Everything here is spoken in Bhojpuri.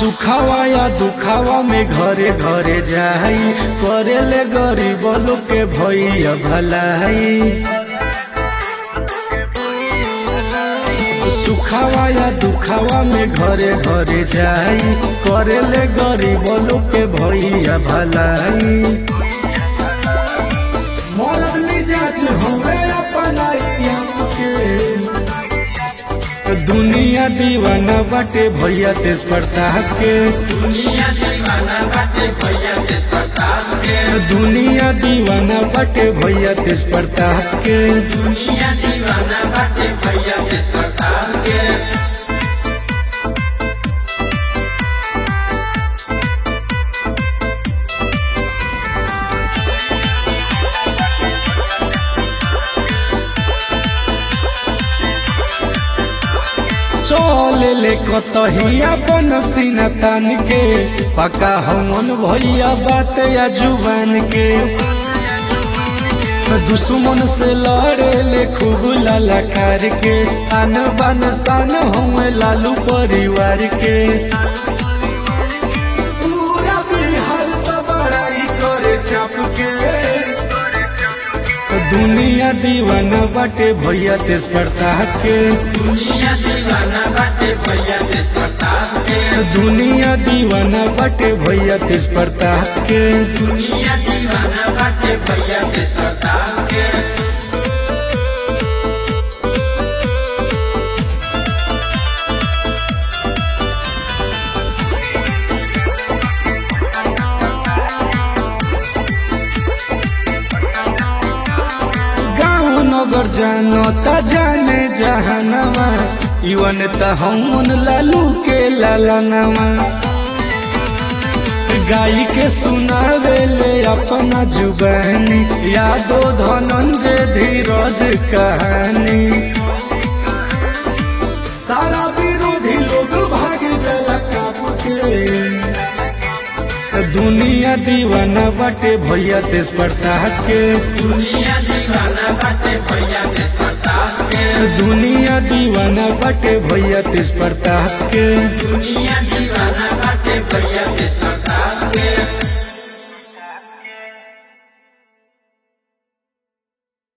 सुखावा या दुखावा में घरे घरे जाई करेले गरीब लोग के भैया भलाई सुखावा या दुखावा में घरे घरे जाई करेले गरीब लोग के भैया भलाई मरद मिजाज होवे अपनाई आपके दुनिया दीवाना बाटे भैया तेज प्रताप के दुनिया दीवाना बाटे भैया देश प्रताप के दुनिया दीवाना बाटे भैया तेज प्रताप के दुनिया दीवाना बाटे भैया देश प्रताप के चल ले कतहिया बन सीना तान के पका हमन भैया बात या जुबान के दुश्मन से लड़े ले खूब ललकार के आन बान शान हम लालू परिवार के पूरा बिहार तो बड़ाई करे छाप के दुनिया दीवाना बाटे भैया तेज प्रताप के दुनिया दीवाना बाटे भैया देश प्रताप के दुनिया दीवाना बाटे भैया तेज प्रताप के दुनिया दीवाना बाटे भैया देश प्रताप के गाँव नगर जानो त जाने जहानवा युवन त हमन लालू के लालनवा गाई के सुनावे ले अपना जुबानी यादो धनंजय धीरज कहानी सारा विरोधी लोग भाग जला काप के दुनिया दीवाना बाटे भैया तेज प्रताप के दुनिया दीवाना बाटे भैया देश प्रताप के दुनिया दीवाना बाटे भैया तेज प्रताप के दुनिया दीवाना बाटे भैया देश प्रताप के